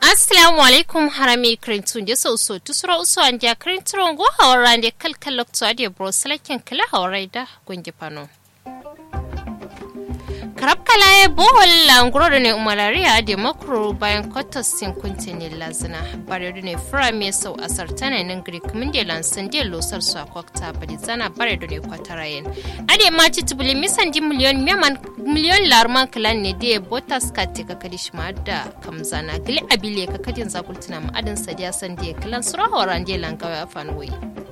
assalamu alaikum harami krintun de so so tusura uso anja krintun go hawrande kalkal lokto ade bro salaken kala hawraida gongi pano karab kalaye bohol languro da ne umarariya da makro bayan kwatas sin kuntini lazina bare da ne fura mai sau a sartana nan greek min da lansan da losar su a kwakta bari zana bare da ne kwatarayen ade ma ci tubuli misan di miliyon meman miliyon larman kalan ne da botas ka te ka kadi shi da kamzana gili abile ka kadin zakultuna ma'adin sadiya san da kalan sura horan da langawa fanwai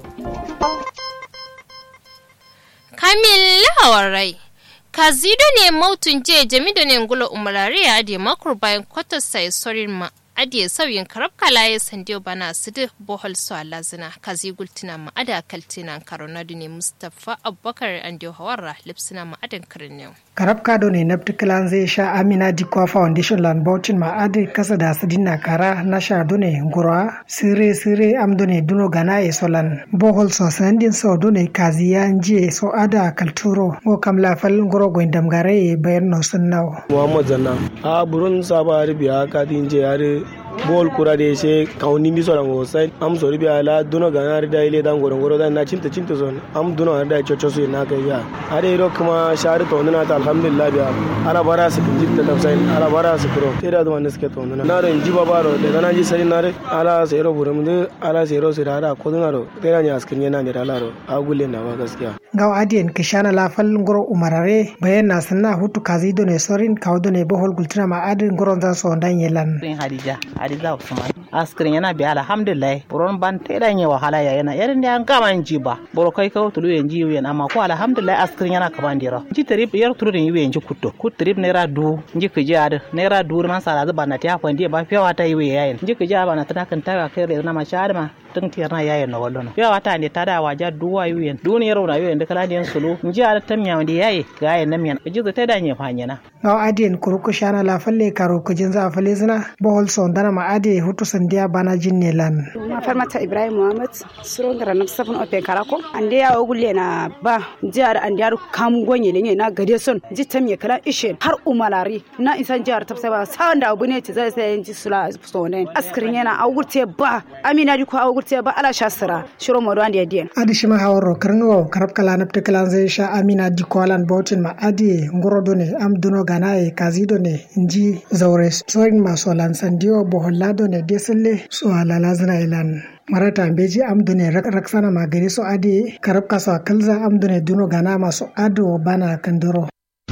kamil hawarai kazido ne mautun je jamido ne ngula umarare ya ade makur bayan kwatar sai sorin ma ade sauyin karab kalaye sandiyo bana sidu bohol su alazina kazi gultina ma ada kaltina karonadu ne mustafa abubakar andiyo hawarra lipsina ma adan karin karab kado ne nabti kilan zai sha amina dikwa foundation land bautin ma adi kasa da su dinna kara na sha dune ngura sire sire am dune duno gana e solan bohol so sandin so dune kazi ya nje so ada kalturo go kam la fal ngoro go indam gare e bayan no sunnaw muhammad zanna a burun saba biya ka dinje yare bol kura de se kauni mi sora ngo sai am so ribi ala duno ga na da ile dan goro goro dan na cinta cinta son am duno da chocho so na kai ya ade ro kuma shari to na ta alhamdulillah biya ala bara su jitta da sai ala bara su pro te da man suke to na na ro inji baba ro de na ji sai na re ala sai ro burum de ala sai ro sira da ko na ro te na nya askin yana ne ala ro agulle na ma gaskiya gaw adien kishana la fal ngoro umarare bayan na sanna hutu kazi do ne sorin kawdo ne bohol gultina ma adin ngoro za so dan yelan hadija hadiza usman askirin yana biya alhamdulillah buron ban te dan yi wahala ya yana yarin da an kama ji ba boro kai ka tulu yan ji yan amma ko alhamdulillah askirin yana kaman dira ji trip yar tulu den yi yan ji kutto kut trip naira du ji ka jad naira du man sala zuba na ta kwandi ba fiyawa ta yi we yayin ji ka ja ba na tana kan ta kai na ma sha ma tun tiyar na yayin na wallo fiyawa ta ne ta da waja duwa yi yan duniyar na yi yan da kala den sulu ji ala tamya wanda yayi ga yayin nan yan ji ta da ne fanyana gaw adien kuruku shana la falle karo kujin za falle zina bohol son dana ma ade hutu sandiya bana jinne lan ma farmata ibrahim muhammad suro ngara na safin open karako ande ya ogulle na ba jihar ande ya kam gonye lenye na gade son jitam ya kala ishe har umalari na isan jihar tafsa ba sawan da abu ne ci zai sai ji sula sonen askirin yana awurte ba amina di ko awurte ba ala shasira shiro modo ande yadien adi shima hawro karngo karab kala napte kala zai sha amina di ko alan bautin ma adi ngoro done am duno ganaye kazi done inji zaure soin maso lan sandiyo boholla done deselle so alala zina ilan marata beji amdune raksana magari so adi karab kaso kalza amdune duno gana maso ado bana kandoro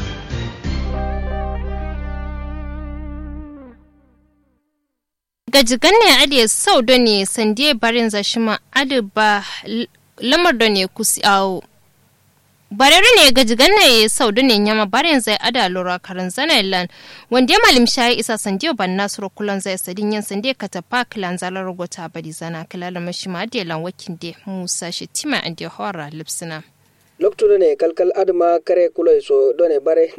gajigan ne ade sau da ne sandiye barin zashima adi ba lamar da ne kusi awo barere ne gajigan ne sau da ne nyama barin zai ada lura karin zana lan wanda ya malim shayi isa sandiyo ban nasuro kulan zai sadin yin sandiya ka tafa kilan zalar rogota bari zana kilala mashi ma ade lan wakin de musa shi tima ande hora lipsina loktude ne kalkal adma kare kuloy so done bare